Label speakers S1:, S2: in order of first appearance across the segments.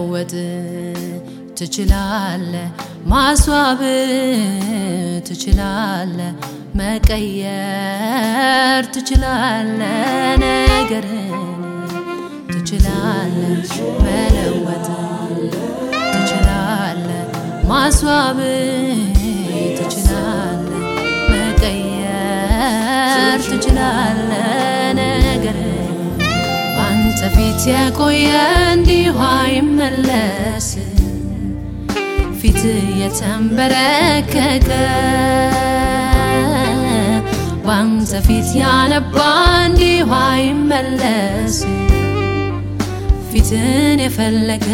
S1: መለወጥ ትችላለ፣ ማስዋብ ትችላለ፣ መቀየር ትችላለ፣ ነገርን ትችላለ፣ መለወጥ ትችላለ፣ ማስዋብ ትችላለ፣ መቀየር ትችላለ፣ ነገርን አንተ ፊት የቆየ እንዲሁ አይመለስ ፊት የተንበረከከ ባንተ ፊት ያነባ እንዲሁ አይመለስ ፊትን የፈለገ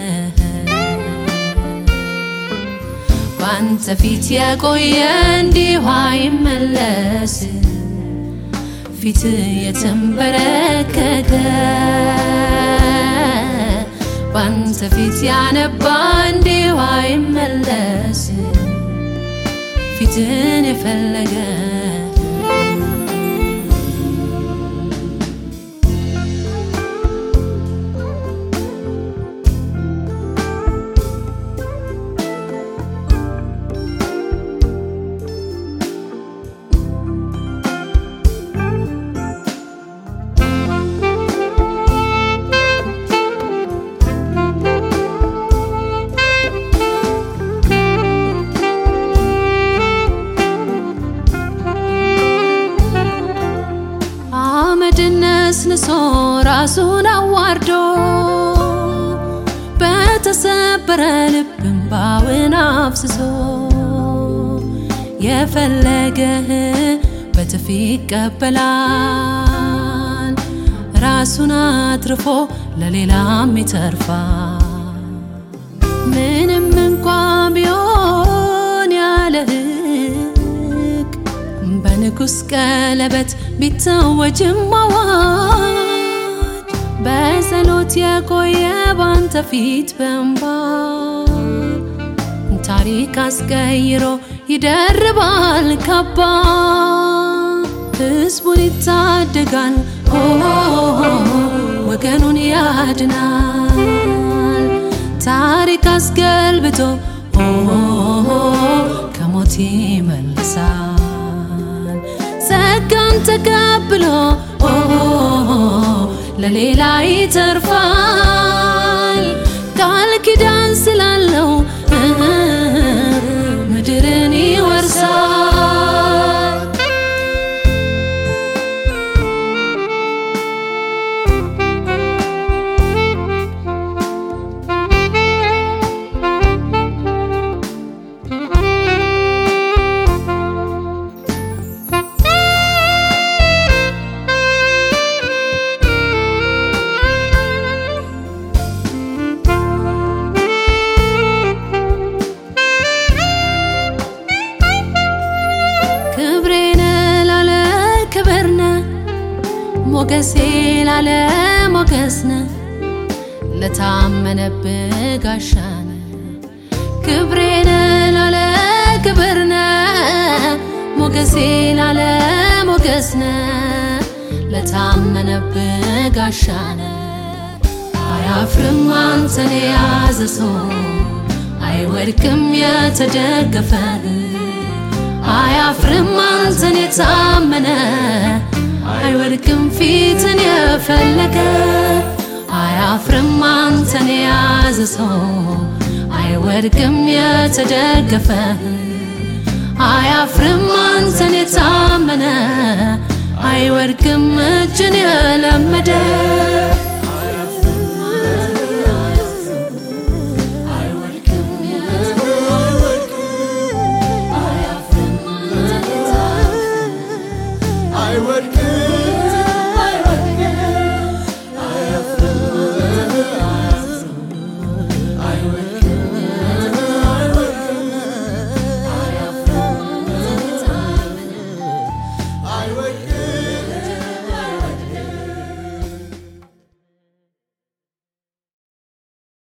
S1: ባንተ ፊት የቆየ እንዲሁ አይመለስ ፊት የተንበረከከ ባንተ ፊት ያነባ እንዲሁ አይመለስ ፊትን የፈለገ አመድን ነስንሶ ራሱን አዋርዶ በተሰበረ ልብ እንባውን አፍስሶ የፈለገህ በትፊ ይቀበላል ራሱን አትርፎ ለሌላም ይተርፋል። ምንም እንኳ ቢሆን ያለ ሕግ በንጉሥ ቀለበት ቢታወጅም አዋጅ በጸሎት የቆየ ባንተ ፊት በእንባ ታሪክ አስቀይሮ ይደርባል ካባ ሕዝቡን ይታደጋል ሆ ወገኑን ያድናል ታሪክ አስገልብቶ ሆ ከሞት ይመልሳል ጸጋን ተቀብሎ ለሌላ ይተርፋል ቃል ኪዳን ስላለው ምድርን ይወርሳል። ክብሬነ ላለ ክብርነ ሞገሴ ላለ ሞገስነ ለታመነብህ ጋሻነ ክብሬነ ላለ ክብርነ ሞገሴ ላለ ሞገስነ ለታመነብህ ጋሻነ አያፍርም አንተን የያዘ ሰው አይወድቅም የተደገፈ አያፍርም አንተን የታመነ አይወድቅም ፊትን የፈለገ አያፍርም አንተን የያዘ ሰው አይወድቅም የተደገፈ አያፍርም አንተን የታመነ አይወድቅም እጅን የለመደ
S2: አይወድቅም